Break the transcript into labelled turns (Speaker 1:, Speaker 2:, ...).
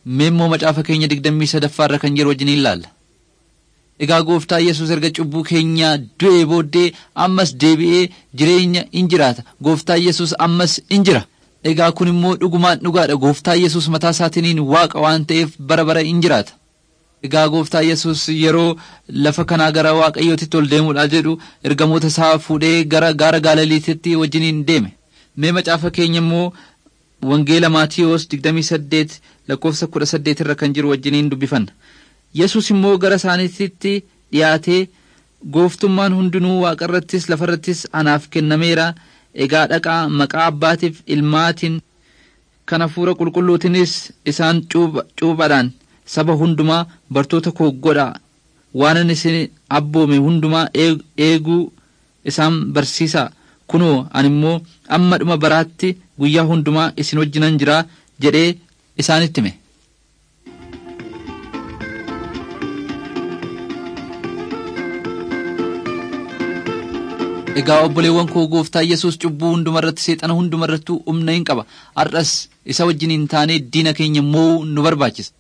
Speaker 1: Mee immoo macaafa keenya digdammii sadaffaarra kan jiru wajjin ilaalla. Egaa gooftaa Yesuus erga cubbuu keenya du'ee booddee ammas deebi'ee jireenya in jiraata. Gooftaa Yesuus ammas in jira. Egaa kun immoo dhugumaan dhugaadha. Gooftaa Yesuus mataa isaatiin waaqa waan ta'eef bara bara in jiraata. Egaa gooftaa Yesuus yeroo lafa kanaa gara waaqayyootitti ol deemuudhaaf jedhu ergamoota isaa fuudhee gara gaara Gaaliliititti wajjiniin deeme. Mee macaafa keenya immoo Wangeela Maatiyoos 28 lakkoofsa 18 irra kan jiru wajjiniin dubbifanna. Yesuus immoo gara isaaniitti dhiyaatee gooftummaan hundinuu waaqarrattis lafarrattis anaaf kennameera. Egaa dhaqaa maqaa abbaatiif ilmaatiin kan hafuura qulqulluutinis isaan cuuphaadhaan saba hundumaa bartoota koo godhaa waanan isin abboome hundumaa eeguu isaan barsiisaa kunoo ani immoo amma dhuma baraatti guyyaa hundumaa isin wajjinan jiraa jedhee isaanitti hime. Egaa obboleewwan koo gooftaa Yesuus cubbuu hundumarratti seexana hundumarrattuu humna hin qaba. Har'as isa wajjin hin taane diina keenya mo'uu nu barbaachisa.